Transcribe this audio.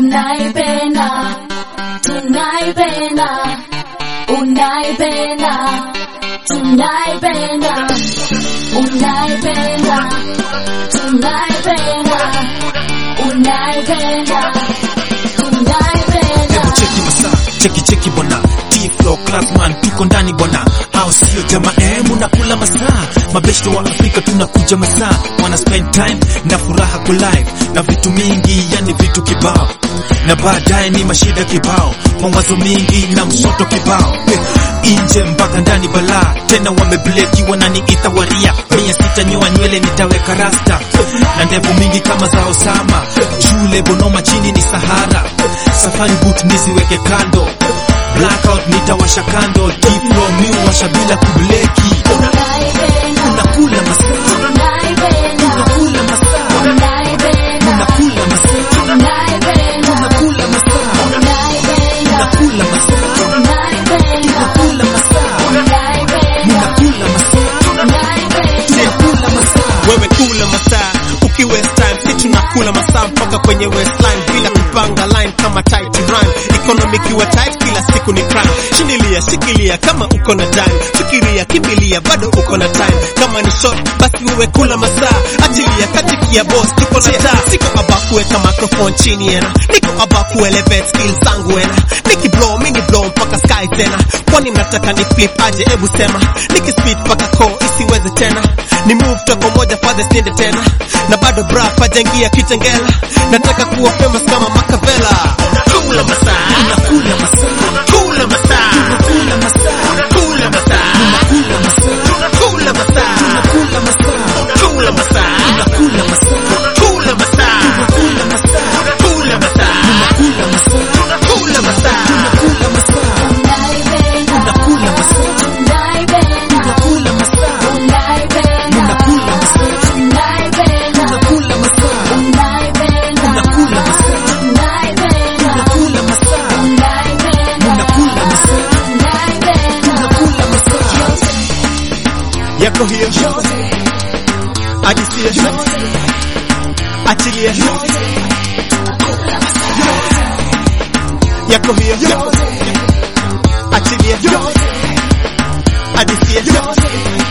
unaipenda tunaipenda unaipenda tunaipenda unaipenda tunaipenda unaipenda tunaipenda Hebu cheki masaa, cheki cheki bwana T-Flow Classman tuko ndani bwana au sio jamaa eh, munakula masaa mabeshte wa Afrika tunakuja masaa wana spend time na furaha ku live na vitu mingi yani vitu kibao na baadaye ni mashida kibao mawazo mingi na msoto kibao eh, inje mpaka ndani balaa tena wamebleki wananiita waria mia sita nyoa nywele nitaweka rasta na ndevu mingi kama za Osama shule Bonoma chini ni Sahara safari boot niziweke kando blackout nitawasha kando T-Flow mi washa bila kubleki unaipenda unakula masaa unaipenda unakula masaa unaipenda unakula masaa unaipenda unakula masaa unaipenda unakula masaa unaipenda unakula masaa unaipenda unakula masaa unaipenda unakula masaa wewe kula masaa uki waste time si tunakula masaa mpaka kwenye waistline bila kupanga line kama tight rhyme economy kiwa tight kila siku ni crime shindilia shikilia kama uko na dime fikiria kimbilia bado uko na time kama ni short basi wewe kula masaa achilia katikia boss tuko na taa siko aba kuweka microphone chini ena niko aba kuelevate skills zangu ena niki blow mini blow mpaka sky tena kwani nataka ni flip aje ebu sema niki speed mpaka ko isiweze tena ni move toko moja fadhe siende tena na bado bra pajangia kitengela nataka kuwa famous kama Makavela kula masaa unakula masaa kula masaa unakula masaa kula masaa unakula masaa kula masaa unakula masaa kula masaa unakula masaa kula masaa unakula masaa kula masaa unakula masaa kula masaa unakula masaa unaipenda unakula masaa unaipenda unakula masaa unaipenda unakula masaa unaipenda unakula masaa unaipenda unakula masaa unaipenda unakula masaa unaipenda unakula masaa unaipenda unakula masaa yako hiyo ajisia achilia yako hiyo achilia adisia